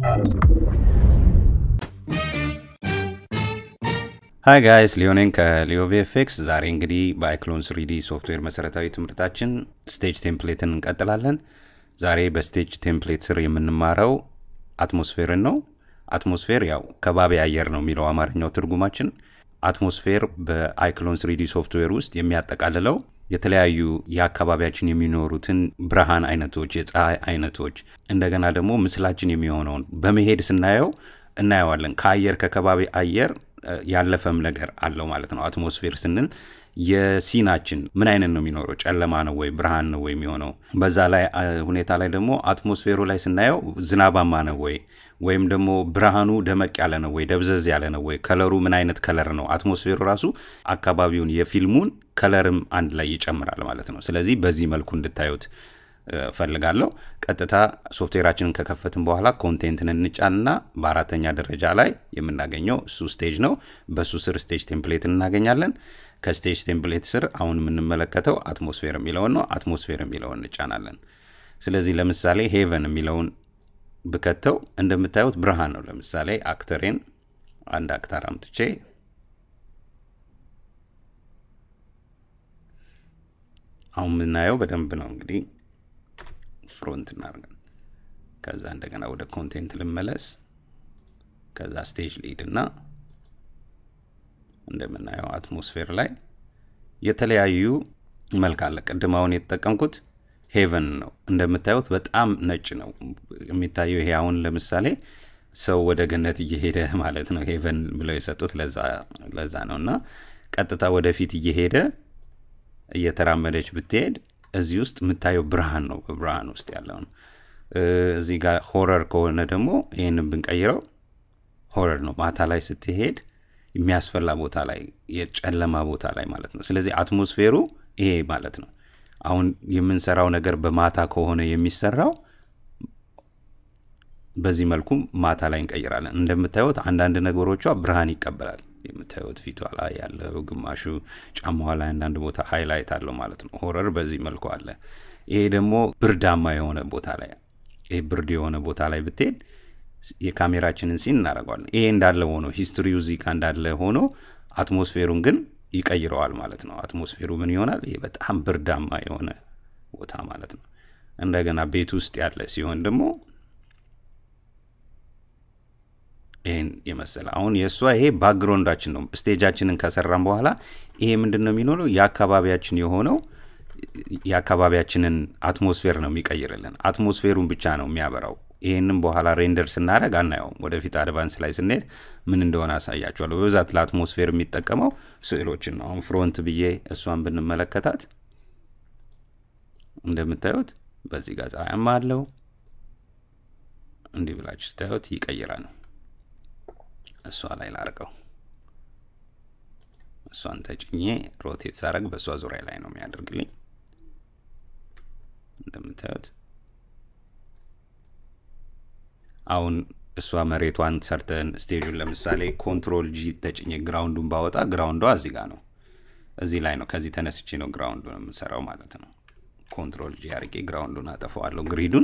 ሀይ ጋይስ ሊዮኔን ከሊዮ ቪኤፍኤክስ። ዛሬ እንግዲህ በአይክሎን ስሪዲ ሶፍትዌር መሰረታዊ ትምህርታችን ስቴጅ ቴምፕሌትን እንቀጥላለን። ዛሬ በስቴጅ ቴምፕሌት ስር የምንማረው አትሞስፌርን ነው። አትሞስፌር ያው ከባቢ አየር ነው የሚለው አማርኛው ትርጉማችን። አትሞስፌር በአይክሎን ስሪዲ ሶፍትዌር ውስጥ የሚያጠቃልለው የተለያዩ የአካባቢያችን የሚኖሩትን ብርሃን አይነቶች፣ የፀሐይ አይነቶች እንደገና ደግሞ ምስላችን የሚሆነውን በመሄድ ስናየው እናየዋለን። ከአየር ከከባቢ አየር ያለፈም ነገር አለው ማለት ነው። አትሞስፌር ስንል የሲናችን ምን አይነት ነው የሚኖረው? ጨለማ ነው ወይ ብርሃን ነው ወይ የሚሆነው? በዛ ላይ ሁኔታ ላይ ደግሞ አትሞስፌሩ ላይ ስናየው ዝናባማ ነው ወይ ወይም ደግሞ ብርሃኑ ደመቅ ያለ ነው ወይ ደብዘዝ ያለ ነው ወይ? ከለሩ ምን አይነት ከለር ነው? አትሞስፌሩ ራሱ አካባቢውን የፊልሙን ከለርም አንድ ላይ ይጨምራል ማለት ነው። ስለዚህ በዚህ መልኩ እንድታዩት ፈልጋለሁ። ቀጥታ ሶፍትዌራችንን ከከፈትን በኋላ ኮንቴንትን እንጫንና በአራተኛ ደረጃ ላይ የምናገኘው እሱ ስቴጅ ነው። በእሱ ስር ስቴጅ ቴምፕሌትን እናገኛለን። ከስቴጅ ቴምፕሌት ስር አሁን የምንመለከተው አትሞስፌር የሚለውን ነው። አትሞስፌር የሚለውን እንጫናለን። ስለዚህ ለምሳሌ ሄቨን የሚለውን ብከተው እንደምታዩት ብርሃን ነው። ለምሳሌ አክተሬን አንድ አክተር አምጥቼ አሁን የምናየው በደንብ ነው እንግዲህ ፍሮንት እናደርጋለን። ከዛ እንደገና ወደ ኮንቴንት ልመለስ። ከዛ ስቴጅ ሊድ እና እንደምናየው አትሞስፌር ላይ የተለያዩ መልክ አለ። ቅድም አሁን የተጠቀምኩት ሄቨን ነው። እንደምታዩት በጣም ነጭ ነው የሚታየው። ይሄ አሁን ለምሳሌ ሰው ወደ ገነት እየሄደ ማለት ነው። ሄቨን ብለው የሰጡት ለዛ ነው። እና ቀጥታ ወደፊት እየሄደ እየተራመደች ብትሄድ እዚህ ውስጥ የምታየው ብርሃን ነው። በብርሃን ውስጥ ያለው ነው። እዚህ ጋር ሆረር ከሆነ ደግሞ ይህንን ብንቀይረው ሆረር ነው። ማታ ላይ ስትሄድ የሚያስፈላ ቦታ ላይ የጨለማ ቦታ ላይ ማለት ነው። ስለዚህ አትሞስፌሩ ይሄ ማለት ነው። አሁን የምንሰራው ነገር በማታ ከሆነ የሚሰራው በዚህ መልኩ ማታ ላይ እንቀይራለን። እንደምታዩት አንዳንድ ነገሮቿ ብርሃን ይቀበላል። የምታዩት ፊቷ ላይ ያለው ግማሹ ጫማዋ ላይ አንዳንድ ቦታ ሃይላይት አለው ማለት ነው። ሆረር በዚህ መልኩ አለ። ይሄ ደግሞ ብርዳማ የሆነ ቦታ ላይ ይሄ ብርድ የሆነ ቦታ ላይ ብትሄድ የካሜራችንን ሲን እናደርገዋለን። ይሄ እንዳለ ሆኖ ሂስትሪው እዚህ ጋ እንዳለ ሆኖ አትሞስፌሩን ግን ይቀይረዋል ማለት ነው። አትሞስፌሩ ምን ይሆናል? ይሄ በጣም ብርዳማ የሆነ ቦታ ማለት ነው። እንደገና ቤት ውስጥ ያለ ሲሆን ደግሞ ይህን የመሰለ አሁን የእሷ ይሄ ባክግራውንዳችን ነው። ስቴጃችንን ከሰራን በኋላ ይሄ ምንድን ነው የሚኖረው የአካባቢያችን የሆነው የአካባቢያችንን አትሞስፌር ነው የሚቀይርልን። አትሞስፌሩን ብቻ ነው የሚያበራው። ይህንም በኋላ ሬንደር ስናደረግ አናየውም። ወደፊት አድቫንስ ላይ ስንሄድ ምን እንደሆነ አሳያቸዋለሁ። በብዛት ለአትሞስፌር የሚጠቀመው ስዕሎችን ነው። አሁን ፍሮንት ብዬ እሷን ብንመለከታት እንደምታዩት በዚህ ጋር ፀሐያማ አለው። እንዲህ ብላችሁ ስታዩት ይቀይራል። እሷ ላይ ላርገው። እሷን ተጭኜ ሮቴት ሳረግ በእሷ ዙሪያ ላይ ነው የሚያደርግልኝ። እንደምታዩት አሁን እሷ መሬቷን ሰርተን ስቴጁን ለምሳሌ ኮንትሮል ጂ ተጭኜ ግራውንዱን ባወጣ ግራውንዷ እዚህ ጋር ነው፣ እዚህ ላይ ነው። ከዚህ ተነስቼ ነው ግራውንዱን የምሰራው ማለት ነው። ኮንትሮል ጂ አርጌ ግራውንዱን አጠፈዋለሁ ግሪዱን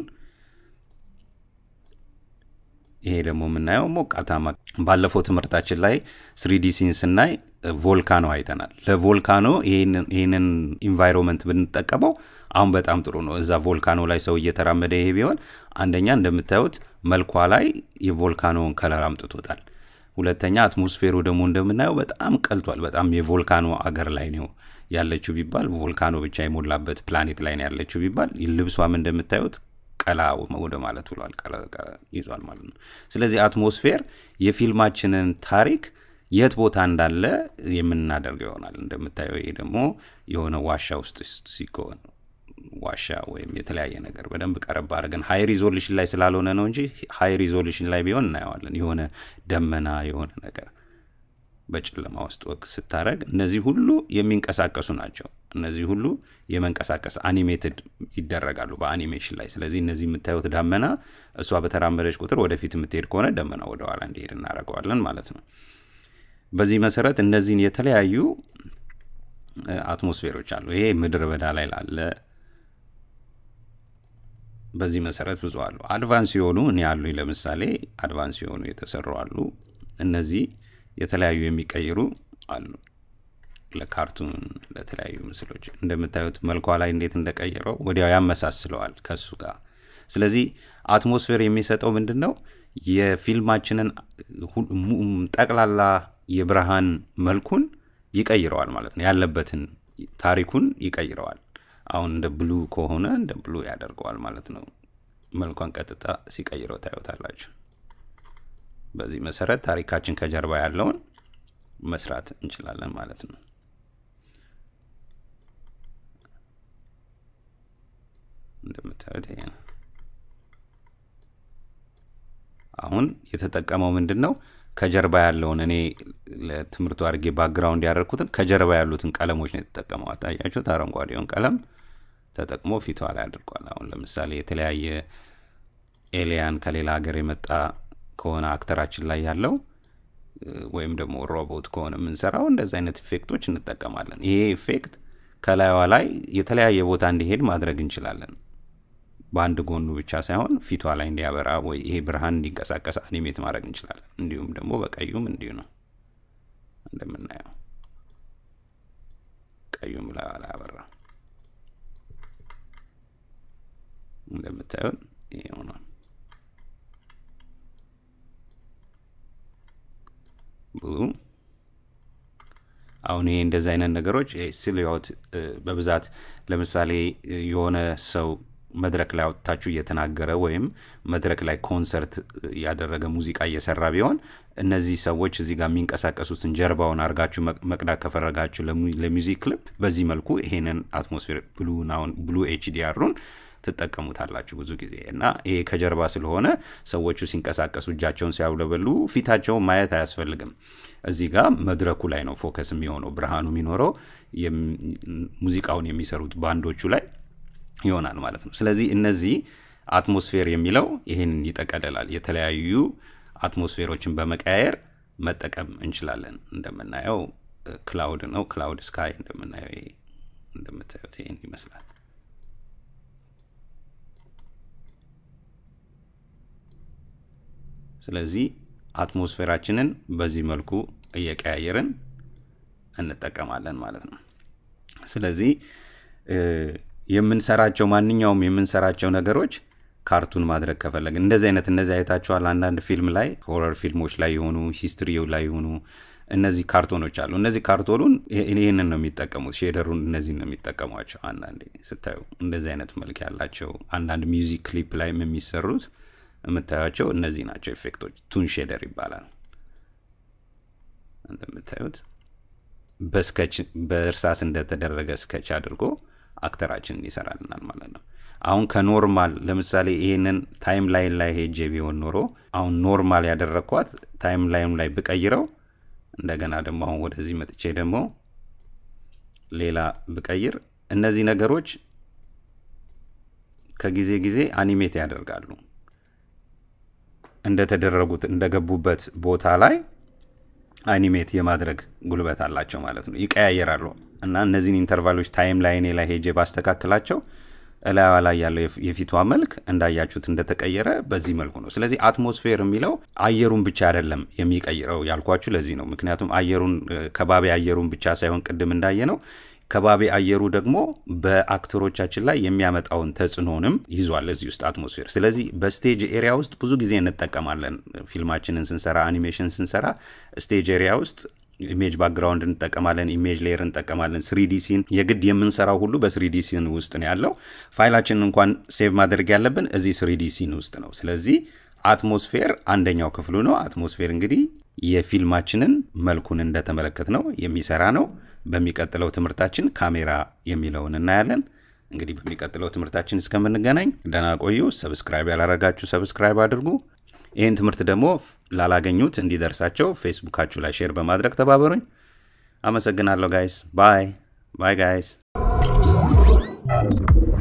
ይሄ ደግሞ የምናየው ሞቃታማ። ባለፈው ትምህርታችን ላይ ስሪዲ ሲን ስናይ ቮልካኖ አይተናል። ለቮልካኖ ይህንን ኢንቫይሮንመንት ብንጠቀመው አሁን በጣም ጥሩ ነው። እዛ ቮልካኖ ላይ ሰው እየተራመደ ይሄ ቢሆን አንደኛ እንደምታዩት መልኳ ላይ የቮልካኖውን ከለር አምጥቶታል። ሁለተኛ አትሞስፌሩ ደግሞ እንደምናየው በጣም ቀልቷል። በጣም የቮልካኖ አገር ላይ ነው ያለችው ቢባል ቮልካኖ ብቻ የሞላበት ፕላኔት ላይ ነው ያለችው ቢባል ልብሷም እንደምታዩት ቀላ ወደ ማለት ብሏል ይዟል ማለት ነው። ስለዚህ አትሞስፌር የፊልማችንን ታሪክ የት ቦታ እንዳለ የምናደርገው ይሆናል። እንደምታየው ይሄ ደግሞ የሆነ ዋሻ ውስጥ ሲሆን ዋሻ ወይም የተለያየ ነገር በደንብ ቀረብ አድርገን ሀይ ሪዞሉሽን ላይ ስላልሆነ ነው እንጂ ሀይ ሪዞሉሽን ላይ ቢሆን እናየዋለን። የሆነ ደመና የሆነ ነገር በጨለማ ውስጥ ወቅ ስታደረግ እነዚህ ሁሉ የሚንቀሳቀሱ ናቸው። እነዚህ ሁሉ የመንቀሳቀስ አኒሜትድ ይደረጋሉ በአኒሜሽን ላይ። ስለዚህ እነዚህ የምታዩት ዳመና እሷ በተራመደች ቁጥር ወደፊት የምትሄድ ከሆነ ደመና ወደኋላ እንዲሄድ እናደርገዋለን ማለት ነው። በዚህ መሰረት እነዚህን የተለያዩ አትሞስፌሮች አሉ። ይሄ ምድረ በዳ ላይ ላለ በዚህ መሰረት ብዙ አሉ። አድቫንስ የሆኑ እኔ አሉኝ። ለምሳሌ አድቫንስ የሆኑ የተሰሩ አሉ። እነዚህ የተለያዩ የሚቀይሩ አሉ። ለካርቱን ለተለያዩ ምስሎች እንደምታዩት መልኳ ላይ እንዴት እንደቀየረው ወዲያው ያመሳስለዋል ከሱ ጋር። ስለዚህ አትሞስፌር የሚሰጠው ምንድን ነው? የፊልማችንን ጠቅላላ የብርሃን መልኩን ይቀይረዋል ማለት ነው። ያለበትን ታሪኩን ይቀይረዋል። አሁን እንደ ብሉ ከሆነ እንደ ብሉ ያደርገዋል ማለት ነው። መልኳን ቀጥታ ሲቀይረው ታዩታላችሁ። በዚህ መሰረት ታሪካችን ከጀርባ ያለውን መስራት እንችላለን ማለት ነው። እንደምታዩት ይሄ ነው። አሁን የተጠቀመው ምንድን ነው? ከጀርባ ያለውን እኔ ለትምህርቱ አድርጌ ባክግራውንድ ያደረግኩትን ከጀርባ ያሉትን ቀለሞች ነው የተጠቀመው። አታያችሁት? አረንጓዴውን ቀለም ተጠቅሞ ፊቷ ላይ አድርጓል። አሁን ለምሳሌ የተለያየ ኤሊያን ከሌላ ሀገር የመጣ ከሆነ አክተራችን ላይ ያለው ወይም ደግሞ ሮቦት ከሆነ የምንሰራው እንደዚህ አይነት ኢፌክቶች እንጠቀማለን። ይሄ ኢፌክት ከላይዋ ላይ የተለያየ ቦታ እንዲሄድ ማድረግ እንችላለን። በአንድ ጎኑ ብቻ ሳይሆን ፊቷ ላይ እንዲያበራ ወይ ይሄ ብርሃን እንዲንቀሳቀስ አኒሜት ማድረግ እንችላለን። እንዲሁም ደግሞ በቀዩም እንዲሁ ነው እንደምናየው ቀዩም ላይ ላይ አበራ እንደምታዩት ይሄ ሆኗል። ብሉ አሁን ይሄ እንደዚህ አይነት ነገሮች ሲልያውት በብዛት ለምሳሌ የሆነ ሰው መድረክ ላይ አውጥታችሁ እየተናገረ ወይም መድረክ ላይ ኮንሰርት ያደረገ ሙዚቃ እየሰራ ቢሆን እነዚህ ሰዎች እዚህ ጋር የሚንቀሳቀሱትን ጀርባውን አድርጋችሁ መቅዳት ከፈረጋችሁ ለሚውዚክ ክሊፕ በዚህ መልኩ ይሄንን አትሞስፌር ብሉን አሁን ብሉ ኤችዲአሩን ትጠቀሙታላችሁ ብዙ ጊዜ እና ይሄ ከጀርባ ስለሆነ ሰዎቹ ሲንቀሳቀሱ እጃቸውን ሲያውለበሉ ፊታቸውን ማየት አያስፈልግም። እዚህ ጋር መድረኩ ላይ ነው ፎከስ የሚሆነው ብርሃኑ የሚኖረው ሙዚቃውን የሚሰሩት ባንዶቹ ላይ ይሆናል ማለት ነው። ስለዚህ እነዚህ አትሞስፌር የሚለው ይህን ይጠቀልላል። የተለያዩ አትሞስፌሮችን በመቀያየር መጠቀም እንችላለን። እንደምናየው ክላውድ ነው። ክላውድ ስካይ እንደምናየው እንደምታዩት ይህን ይመስላል። ስለዚህ አትሞስፌራችንን በዚህ መልኩ እየቀያየርን እንጠቀማለን ማለት ነው። ስለዚህ የምንሰራቸው ማንኛውም የምንሰራቸው ነገሮች ካርቱን ማድረግ ከፈለግን እንደዚህ አይነት እነዚህ አይታችኋል። አንዳንድ ፊልም ላይ ሆረር ፊልሞች ላይ የሆኑ ሂስትሪው ላይ የሆኑ እነዚህ ካርቶኖች አሉ። እነዚህ ካርቶኑን ይህንን ነው የሚጠቀሙት፣ ሼደሩን እነዚህን ነው የሚጠቀሟቸው። አንዳንዴ ስታዩ እንደዚህ አይነት መልክ ያላቸው አንዳንድ ሚውዚክ ክሊፕ ላይም የሚሰሩት የምታዩቸው እነዚህ ናቸው ኢፌክቶች። ቱን ሼደር ይባላል። እንደምታዩት በስከች በእርሳስ እንደተደረገ ስከች አድርጎ አክተራችንን ይሰራልናል ማለት ነው። አሁን ከኖርማል ለምሳሌ ይህንን ታይም ላይን ላይ ሄጄ ቢሆን ኖሮ አሁን ኖርማል ያደረግኳት ታይም ላይን ላይ ብቀይረው እንደገና ደግሞ አሁን ወደዚህ መጥቼ ደግሞ ሌላ ብቀይር እነዚህ ነገሮች ከጊዜ ጊዜ አኒሜት ያደርጋሉ። እንደተደረጉት እንደገቡበት ቦታ ላይ አኒሜት የማድረግ ጉልበት አላቸው ማለት ነው። ይቀያየራሉ እና እነዚህን ኢንተርቫሎች ታይም ላይኔ ላይ ሄጄ ባስተካክላቸው እላዋ ላይ ያለው የፊቷ መልክ እንዳያችሁት እንደተቀየረ በዚህ መልኩ ነው። ስለዚህ አትሞስፌር የሚለው አየሩን ብቻ አይደለም የሚቀይረው ያልኳችሁ ለዚህ ነው። ምክንያቱም አየሩን ከባቢ አየሩን ብቻ ሳይሆን ቅድም እንዳየ ነው ከባቢ አየሩ ደግሞ በአክተሮቻችን ላይ የሚያመጣውን ተጽዕኖንም ይዟል እዚህ ውስጥ አትሞስፌር። ስለዚህ በስቴጅ ኤሪያ ውስጥ ብዙ ጊዜ እንጠቀማለን። ፊልማችንን ስንሰራ፣ አኒሜሽን ስንሰራ ስቴጅ ኤሪያ ውስጥ ኢሜጅ ባክግራውንድ እንጠቀማለን፣ ኢሜጅ ሌየር እንጠቀማለን። ስሪዲ ሲን የግድ የምንሰራው ሁሉ በስሪዲ ሲን ውስጥ ነው ያለው። ፋይላችንን እንኳን ሴቭ ማድረግ ያለብን እዚህ ስሪዲ ሲን ውስጥ ነው። ስለዚህ አትሞስፌር አንደኛው ክፍሉ ነው። አትሞስፌር እንግዲህ የፊልማችንን መልኩን እንደተመለከት ነው የሚሰራ ነው። በሚቀጥለው ትምህርታችን ካሜራ የሚለውን እናያለን። እንግዲህ በሚቀጥለው ትምህርታችን እስከምንገናኝ ደህና ቆዩ። ሰብስክራይብ ያላረጋችሁ ሰብስክራይብ አድርጉ። ይህን ትምህርት ደግሞ ላላገኙት እንዲደርሳቸው ፌስቡካችሁ ላይ ሼር በማድረግ ተባበሩኝ። አመሰግናለሁ ጋይስ። ባይ ባይ ጋይስ